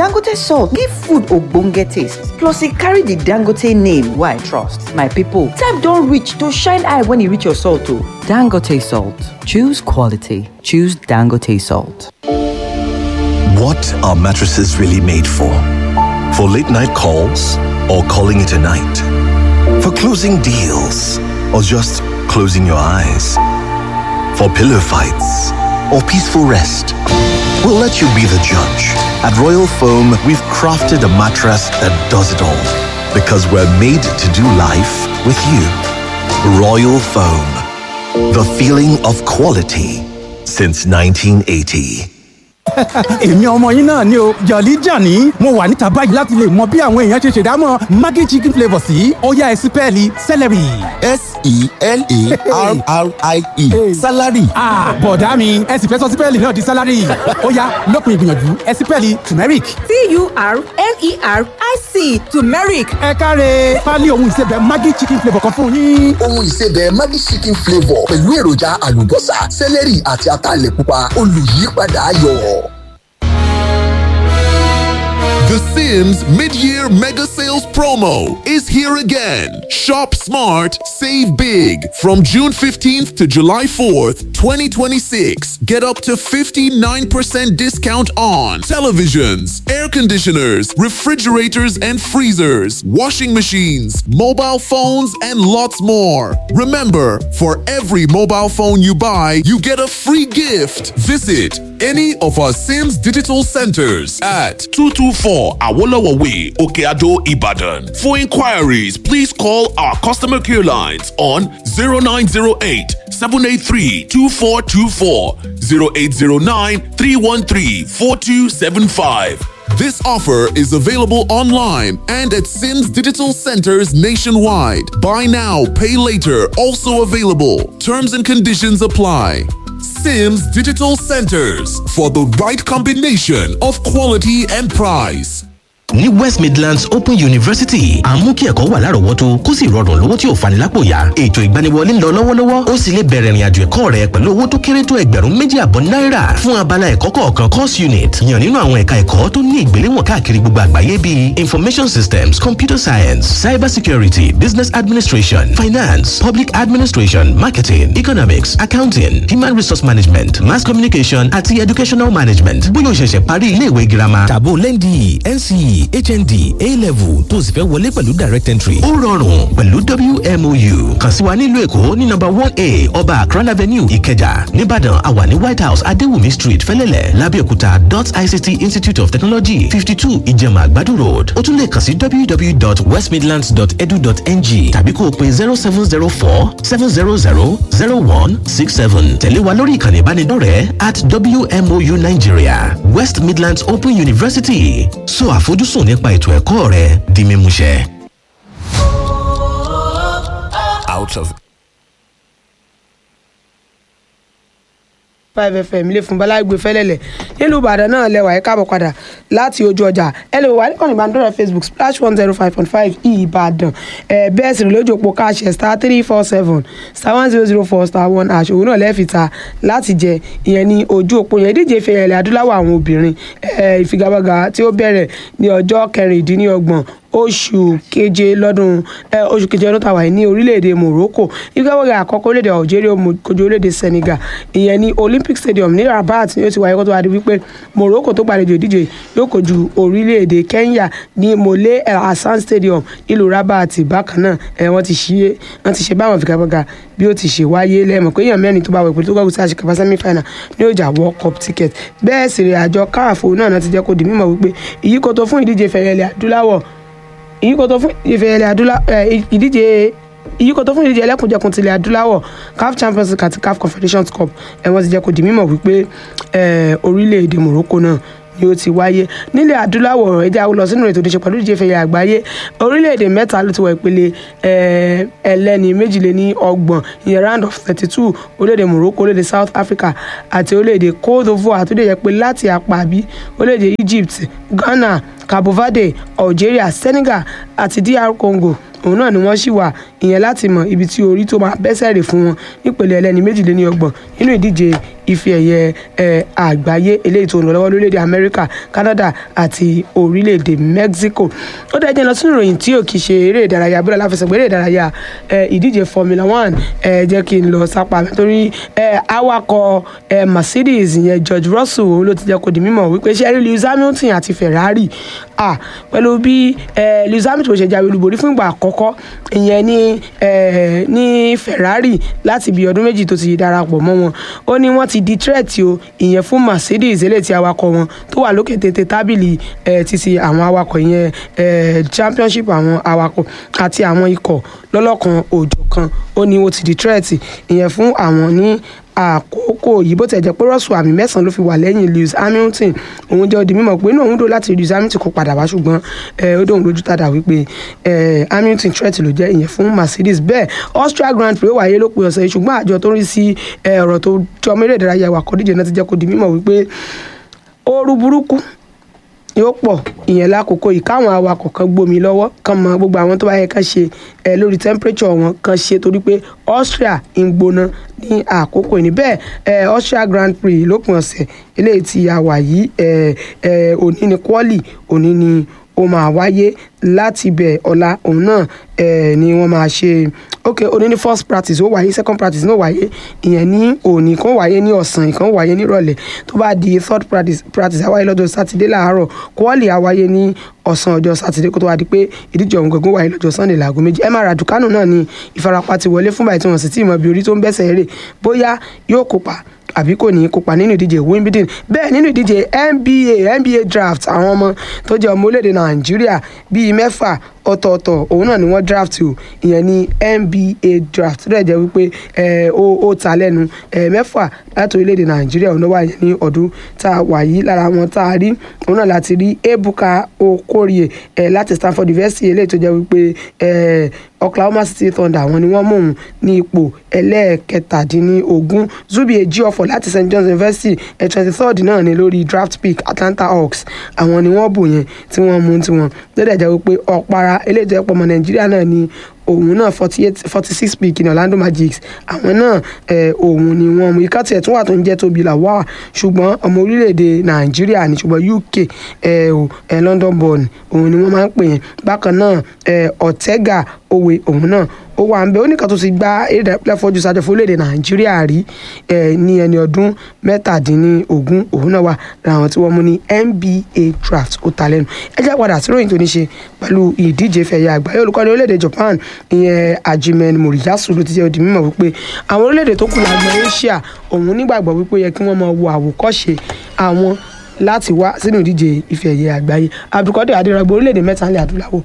dangote salt give food ogbonge taste plus e carry the dangote name wey i trust my people time don reach to shine eye when e reach your salt o dangote salt choose quality choose dangote salt. What are mattresses really made for? For late night calls or calling it a night? For closing deals or just closing your eyes? For pillow fights or peaceful rest? We'll let you be the judge. At Royal Foam, we've crafted a mattress that does it all because we're made to do life with you. Royal Foam, the feeling of quality since 1980. èmi ọmọ yín náà ni o jọ̀lí jàní mo wà níta báyìí láti lè mọ bí àwọn èèyàn ṣe ṣèdámọ̀ maggi chicken flavour sí ọ̀yá ẹ̀sìn pẹ́ẹ́lí celery. s-e-l-a-r-r-i-e salary. bọ̀dá mi ẹ sì fẹ́ sọ sípẹ́ẹ̀lì náà di sálárì ọ̀yá lópin ìgbìyànjú ẹ̀sìn pẹ́ẹ́lì turmeric. t-u-r-m-e-r-i-c turmeric ẹ káre pálí ohun ìsebẹ̀ maggi chicken flavour kan fún yín. ohun ìsebẹ̀ maggi chicken flavour pẹ̀lú èròjà àlùbọ́sà sẹ́lẹ̀rì àti ataalẹ̀ pupa olùyípadà ayọ̀. The Sims mid-year mega sales promo is here again. Shop smart, save big. From June 15th to July 4th, 2026, get up to 59% discount on televisions, air conditioners, refrigerators and freezers, washing machines, mobile phones, and lots more. Remember, for every mobile phone you buy, you get a free gift. Visit any of our Sims digital centers at 224 Awolowo Way, Okeado, Ibadan. For inquiries, please call our customer care lines on 0908 783 2424, 0809 313 4275. This offer is available online and at Sims Digital Centers nationwide. Buy now, pay later, also available. Terms and conditions apply. Sims Digital Centers for the right combination of quality and price. ní west midlands open university à ń mú kí ẹ̀kọ́ wà lárọ̀ọ́wọ́tó kó sì rọrùn lówó tí ò fani lápò yá ètò ìgbaniwọlé ń lọ lọ́wọ́lọ́wọ́ ó sì lè bẹ̀rẹ̀ ìrìnàjò ẹ̀kọ́ rẹ pẹ̀lú owó tó kéré tó ẹgbẹ̀rún méjì àbọ̀ náírà fún abala ẹ̀kọ́ kọ̀ọ̀kan course unit yàn nínú àwọn ẹ̀ka ẹ̀kọ́ tó ní ìgbéléwọ̀n káàkiri gbogbo àgbáyé bíi information systems computer science cyber security business administration finance public administration marketing economics accounting human resource management mass communication àti educational management bóyá o ṣẹ̀ṣẹ̀ parí iléèwé girama tàbó lẹ́ndì nce hnd a-level tó o sì fẹ́ wọlé pẹ̀lú direct entry. ó rọrùn pẹ̀lú wmou kàn sí wa nílùú èkó ní nọ́mbà one a ọba akran avenue ìkẹjà nìbàdàn àwa ní white house adéwùmí street fẹ́lẹ́lẹ̀ lábẹ́òkúta dot ict institute of technology fifty two ìjẹ̀mà àgbàdo road ó tún lè kàn sí www.westmidlands.edu.ng tàbí kó o pe zero seven zero four seven zero zero zero one six seven tẹ̀lé wa lórí ìkànnì ìbánidọ́rẹ̀ẹ́ at wmou nigeria west midlands open university so àfojúsùn sùn nípa ètò ẹ̀kọ́ rẹ di mímúṣẹ. out of five fm ilé fún balagbe fẹlẹlẹ nílùú ìbàdàn náà lẹwà ẹ káàbọ̀ padà láti ojú ọjà ẹ lè wà níkànnì ìbánidọ́rẹ̀ facebook splash one zero five point five ìbàdàn ẹ bẹ́ẹ̀ sì rí lójú òpó káàṣẹ star three four seven star one zero zero four star one hash òun náà lẹ́ẹ̀fìta láti jẹ ìyẹn ní ojú òpó yẹn díje fẹ̀yẹ̀lẹ̀ adúláwọ̀ àwọn obìnrin ẹ ìfigagbága tí ó bẹ̀rẹ̀ ní ọjọ́ kẹrìndínlọ́gbọ̀n oṣù keje lọ́dún oṣù keje ọdún tàwa ní orílẹ̀-èdè morocco ìgbàwọ̀gà àkọ́kọ́ orílẹ̀-èdè algeria kojú orílẹ̀-èdè senegal ìyẹn ní olympic stadium ní rabat ni ó ti wáyé kó tó wá di wípé morocco tó gbàlejò ìdíje yóò kojú orílẹ̀-èdè kenya ní mole el hassan stadium ìlú rabat bákan náà ẹ̀ wọ́n ti ṣe wọ́n ti ṣe báwọn ìfigagbága bí ó ti ṣe wáyé lẹ́mọ̀ pé èèyàn mẹ́rin tó bá wẹ̀ pé tó gbàgbé sí àṣekàfà semi final ní ọjà world cup ticket bẹ́ẹ̀ sì rè àjọ káàfó náà ti jẹ́ kó di mímọ̀ wípé ìyíkòtò fún ìdíje fẹ̀yẹ̀lẹ̀ adúláwọ̀ ìyíkòtò fún ìfẹ̀yẹ̀lẹ̀ adúláwọ̀ ìdíje ìyíkòtò fún ìdíje ẹlẹ́kùnjẹkùn tilẹ̀ adúláwọ̀ caf champions league àti caf confederations cup ẹ̀ wọ́n ti jẹ́ kó di mímọ̀ wípé orílẹ̀-èdè morocco náà ni ó ti wáyé nílẹ̀ adúláwọ̀ ẹja lọ sínú ètò ìdíje pẹ̀lú ìdíje fẹ̀yẹ̀ àgbáyé orílẹ̀-èdè mẹ́ta ló ti wọ ìpele ẹlẹ́ni méjìléní ọgbọ̀n ìyẹn round of thirty two orílẹ̀-èdè morocco orílẹ̀-èdè south africa àti orílẹ̀-èdè cote divoire tó dé yẹ pé láti apá àbí orílẹ̀-èdè egypt ghana cabo verde algeria senegal àti dr congo òun náà ni wọ́n sì wà ìyẹn láti mọ ibi tí orí tó máa bẹ́sẹ̀ rè fún wọn nípele ẹlẹ́ni méjìléní ọgbọ̀n nínú ìdíje ife ẹ̀yẹ ẹ̀, àgbáyé eléyìí tó ń lọ lọ́wọ́ lórílẹ̀‐èdè amẹ́ríkà canada àti orílẹ̀‐èdè mexico ó dẹ́ jẹ́ lọ sínú ìròyìn tí ò kì í ṣe eré ìdárayá bóyá láfẹsẹ̀gbẹ́ eré ìdárayá ẹ̀, ìdíje formula one ẹ̀, jẹ́ kí n lọ sápá mi torí ẹ̀, awakọ̀ ẹ̀, mercedes ìyẹn george russell òun ló ti jẹ́ kó di mímọ̀ wípé ṣe rí lewis hamilton àti ferrari ah, pẹ̀lú bí eh, lewis hamilton ṣe jáwé olúborí fún ìgbà àkọ́kọ́ ìyẹn ní eh, ní ferrari láti bí ọdún méjì tó ti darapọ̀ mọ́ wọn ó ní wọ́n ti di threat o ìyẹn fún mercedes eléyìí tí awakọ̀ wọn tó wà lókè tètè tábìlì eh, títí àwọn awakọ̀ ìyẹn eh, championship àwọn awakọ̀ àti àwọn ikọ̀ lọ́lọ́kan òjọ̀kan ó ní ó ti di threat ìyẹn fún àwọn ní àkókò yìí bó tẹ̀ jẹ́ pé rọ́ọ̀sù àmì mẹ́sàn-án ló fi wà lẹ́yìn lewis hamilton òun jẹ́ odi mímọ̀ pé inú òun dò láti lewis hamilton kó padà wá ṣùgbọ́n ẹ, ó dóun lójú tàdà wípé ẹ, hamilton threat ló jẹ́ ìyẹn fún mercedes bẹ́ẹ̀ austria grand prix ó wáyé lópin ọ̀sẹ̀ yìí ṣùgbọ́n àjọ tó ń rí sí ẹ, ọ̀rọ̀ tó jọ mẹ́rẹ̀ ìdárayá wakọ̀ díje náà ti jẹ́ kó di mímọ̀ wípé ooru burúkú yóò pọ̀ ìyẹn lákòókò yìí káwọn awakọ̀ kan gbómi lọ́wọ́ kan mọ gbogbo àwọn tó bá yẹ kán ṣe ẹ lórí temperature wọn kan ṣe torí pé austria ń gbóná ní àkókò yìí bẹ́ẹ̀ ẹ austria grand prix lópin ọ̀sẹ̀ eléyìí tí a wà yìí ẹ ẹ òní ni quali òní ni ó máa wáyé láti bẹ̀ ọ̀la òun náà ẹ ni wọ́n máa ṣe ok òní ní first practice ó wáyé second practice náà wáyé ìyẹn ní òní kan wáyé ní ọ̀sán ìkan wáyé nírọ̀lẹ́ tó bá di third practice practice àwáyé lọ́jọ́ sátidé láàárọ̀ quali àwáyé ní ọ̀sán ọjọ́ sátidé kó tó wá di pé ìdíje ọ̀hún gangan wáyé lọ́jọ́ sunday láago méjì emma raducanu náà ni ìfarapa ti wọlé fún báyìí tí wọ́n sì tí ì mọ bí orí tó ń bẹ́sẹ̀ rè bóyá yóò kópa àbí kò ní í kópa nínú ìdíje wimbledon bẹ́ẹ̀ nínú ìdíje nba nba draft àwọn ọmọ tó jẹ́ ọmọ orílẹ̀-èdè nàìjíríà bíi mẹ́fà ọ̀tọ̀ọ̀tọ̀ òun náà ni wọ́n draft o ìyẹn ní nba draft tó dẹ̀ jẹ́ wípé ẹ̀, ó ó ta lẹ́nu ẹ̀, mẹ́fà láti orílẹ̀-èdè nàìjíríà òun náà wà yẹn ní ọdún tá a wà yìí lára wọn tá a rí òun náà láti rí ebuka okorie ẹ̀, láti stanford university eléyìí tó jẹ́ wípé ẹ̀, oklahoma city thunder àwọn ni wọ́n mú òun ní ipò ẹlẹ́ẹ̀kẹtàdínlógún zubi ejiofor láti st john's university ẹ̀ twenty third náà ni lórí draft pick atlanta hawks àwọn ni wọ́n bù yẹn tí wọ́n mú tiwọn tó dẹ̀ jẹ́ wípé ọ̀para eléyìí tó yẹ pọ̀ ọmọ nàìjíríà náà ni òun náà forty eight forty six pick ní orlando magic àwọn náà ẹ òun ni wọn mú ikán tiẹ̀ tún wà tó ń jẹ́ tóbi là wá ṣùgbọ́n ọmọ orílẹ̀-èdè nàìjíríà ní ṣùgbọ́n uk ẹ ò ẹ london born òun ni wọ́n máa ń pè yẹn bákan náà ẹ ọ̀tẹ́gà òwe òun náà ó wà ń bẹ oníkan tó ti gba eré ìdárayá fọjú sájọ fún orílẹ̀-èdè nàìjíríà rí ẹ ní ẹni ọdún mẹ́tàdínlógún òun náà wà láwọn tí wọ́n mú ní nba draft ó ta lẹ́nu ẹ jẹ́ padà sí ròyìn tó ní ṣe pẹ̀lú ìdíje fẹ̀yẹ àgbáyé olùkọ́ni orílẹ̀-èdè japan ìyẹn ajimen moriyasu ló ti jẹ́ odi mímọ̀ wípé àwọn orílẹ̀-èdè tó kù lágbọn asia òun nígbàgbọ́ wípé ó yẹ kí wọ́n máa wo àwòkọ́ṣe àwọn láti wá sínú ìdíje ife ẹ̀yẹ àgbáyé abdulkadir adérọgbọ orílẹ̀-èdè mẹ́ta ńlẹ̀ adúláwọ̀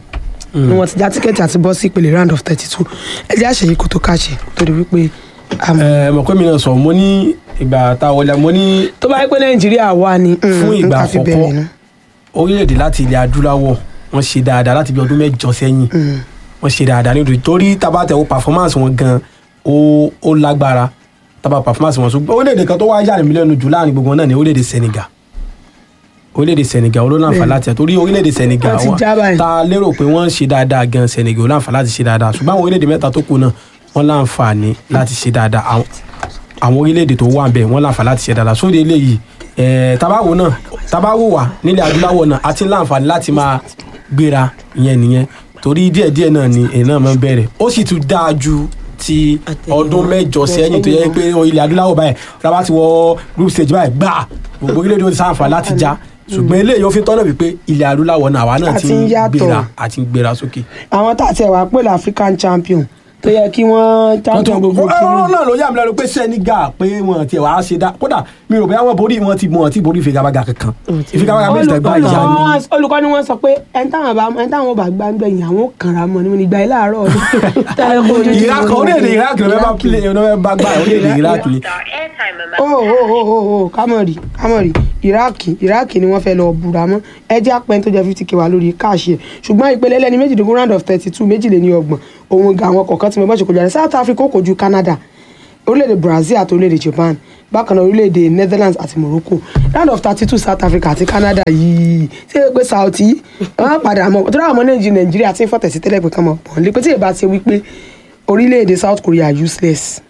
ni wọ́n ti já tíkẹ́ẹ̀tì àti bọ́ sí ìpele round of thirty two ẹ jẹ́ àṣeyí kó tó káṣe torí wípé àmọ́ ẹ mọ̀ pé mi náà sọ mo ní ìgbà tá a wọlé mo ní tó bá yẹ pé nàìjíríà wà ní fún ìgbà nǹkan fi àkọ́kọ́ bẹ̀rẹ̀ nù. orílẹ̀-èdè láti ilẹ̀ adúláwọ̀ wọ́n ṣe dáadáa láti bí ọdún mẹ́jọ sẹ́yìn wọ́n ṣe dáadáa nítorí torí tabatẹ̀wò performance wọn gan ó ó lágbára taba performance wọn ṣùgbọ́n orílẹ̀-èdè kan tó wá yà mí lẹ́nu jù láàrin gbogbo wọn náà ní orílẹ̀-èdè Senegal orílẹ̀-èdè Senegal olóńàfà láti ẹ̀ torí orílẹ̀-èdè Senegal Wọ́n ti wọn já báyìí. ta lérò pé wọ́n ń ṣe dáadáa gan Senegal olóńàfà láti ṣe dáadáa ṣùgbọ́n àwọn orílẹ̀-èdè mẹ́ta tó kù náà wọ́n láǹfààní láti ṣe dáadáa àwọn àwọn orílẹ̀-èdè tó wà bẹ́ẹ̀ wọ́n láǹfààní láti ṣe dáadáa sóde eléyìí ẹ̀ẹ́ tabawo náà tabawo wà nílẹ̀ adúláwọ̀ náà àti láǹfààní láti máa gbéra ìyẹn nìyẹn torí díẹ̀díẹ̀ náà ni èyí náà máa ń bẹ̀rẹ̀ ó sì tún dáa ju ti ọdún mẹ́jọ sẹ́yìn tó yẹ pé ilẹ̀ adúláwọ̀ báyìí tábà ti wọ group stage báyìí gbà gbogbo orílẹ̀-èdè ó ti sáǹfà láti já ṣùgbọ́n eléyìí ó fi tọ́nà wípé ilẹ̀ adúláwọ̀ náà àwa náà Àti ti ń ń yàtọ̀. gbéra àti ń gbéra sókè. àwọn tá a ti ẹ̀ wá pè ní african champion tó yẹ kí wọ́n champion gbogbo ọ̀rọ̀ kìíní. náà ló yà mí lẹ́nu pé Senegal pé wọn ti wàá ṣe dá kódà mi ò bẹ́ẹ̀ wọ́n borí wọn ti wọn ti borí ìfigagbága kankan ìfigagbága méjì tẹ̀ gbá ìyá ni. Olùkọ́- olùkọ́ ni wọ́n sọ pé ẹni táwọn bá ẹni táwọn bá gbá ń gbẹ̀yìn àwọn kànra mọ́ ni mo ní gba ilé àárọ̀ ọdún. Iraq orílẹ̀-èdè Iraq ló fẹ́ bá play ló fẹ́ bá gbá orílẹ̀-èdè Iraq ni. o o o o o kámọ̀rì kámọ̀rì iraki iraki ni wọ́n fẹ́ lọ búra mọ́ ẹjẹ́ apẹ́ tó jẹ́ fifty k wà lórí káàṣì ẹ̀ ṣùgbọ́n ìpele ẹlẹ́ni méjìdínlógún round of thirty two méjìléní ọgbọ̀n òun ga àwọn kọ̀ọ̀kan tí mo bá ṣe kojú àrẹ south africa ó kojú canada orílẹ̀-èdè brazil àti orílẹ̀-èdè japan bákan náà orílẹ̀-èdè netherlands àti morocco round of thirty two south africa àti canada yìí ṣé é pé sauti wọ́n padà mọ̀ tó dáhùn ọmọ nàìjíríà nàìjíríà ti ń fọ̀tẹ̀ sí tẹ́lẹ̀ pé kán mọ̀ pọ̀ nílé pé tí èèbá ti wí pé orílẹ̀-èdè south korea useless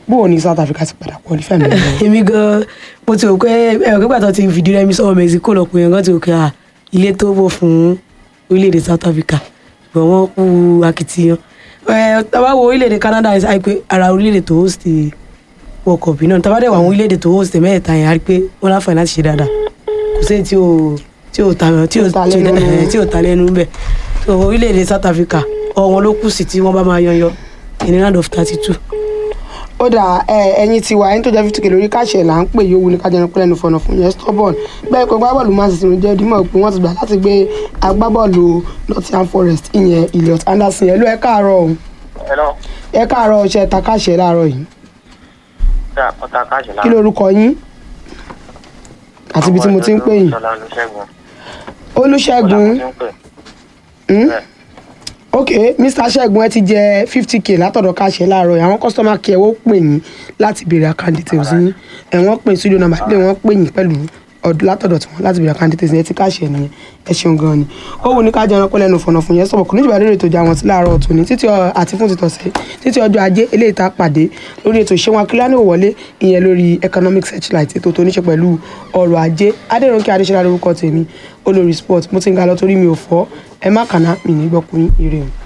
bó o ní south africa ti padà qualify mi lọ. èmi gan mo ti rò pé ẹ̀rọ pípa tó ti fìdí rẹmi sọ́wọ́ mexico lọ pé ẹ̀rọ ti rò pé à ilé tó wò fún orílẹ̀-èdè south africa ṣùgbọ́n wọ́n kú akitiyan ẹ̀ tàbá wo orílẹ̀-èdè canada ẹ̀ sáà pé ara orílẹ̀-èdè tó host world cup náà tàbá dẹ̀ wọ àwọn orílẹ̀-èdè tó host mẹ́ẹ̀ta yẹn á rí pé wọ́n láǹfààní láti ṣe dáadáa kò sí èyí tí ò tí ò ta tí ò ta lẹ́nu. ẹ̀, tí ò ta lẹ́nu bẹ́ẹ̀ so orílẹ̀-èdè south africa ọ̀wọ́n ló kù sí tí wọ́n bá máa yanyan in round of thirty two ó dà ẹ ẹyin ti wà ẹni tó jẹ́ fifty k lórí káṣẹ̀ là ń pè yóò wuli kájọ ẹni pẹ́lẹ́nu fọ̀nà fún yẹn stubborn bẹ́ẹ̀ pé gbábọ́ọ̀lù man city ló jẹ́ dímọ̀ pé wọ́n ti gbà láti gbé agbábọ́ọ̀lù nottingham forest ìyẹn elliot anderson ẹ̀ ló ẹ káàárọ̀ o Hello. ẹ káàárọ̀ ọṣẹ ta káṣẹ̀ láàárọ̀ yìí Ṣé ọ̀tá káàṣì lára? kí lorúkọ yín àti ibi tí mo ti ń pè yín Ṣọlá Olúṣẹ́gun. olùṣègùn Ṣọlá mo ti ń pè. Hmm? Bẹ́ẹ̀. ok mr ṣẹ́gun ẹ ti jẹ fifty k látọ̀dọ̀ káṣẹ́ láàárọ̀ yìí àwọn customer care ó pè yín láti béèrè account details yín ẹ̀ wọ́n pè studio number lè wọ́n pè yín pẹ̀lú ọdún látọ̀dọ̀ tí wọ́n láti béèrè account details yẹn ti káṣẹ́ nìyẹn ẹ ṣeun gan ni ó wù ní ká jẹun pẹ́ lẹ́nu fọ̀nà fún yẹn sọ̀rọ̀ kò ní ìjọba lórí ètò ìjà wọn sí láàárọ̀ ọ̀tún ní títí ọ- àti fún títọ̀sẹ̀ títí ọjọ́ ajé eléyìí tá a pàdé lórí ètò ìṣẹ́wọ̀n akíláni òwọlé ìyẹn lórí economic searchlight ètò tó níṣe pẹ̀lú ọrọ̀ ajé adẹ́rùnkẹ́ adéṣẹ́lá lórúkọ tèmi olórí sport mo ti ń ga lọ torí mi ò fọ́ ẹ má kàná mi ní gbọ́kùnrin ire o.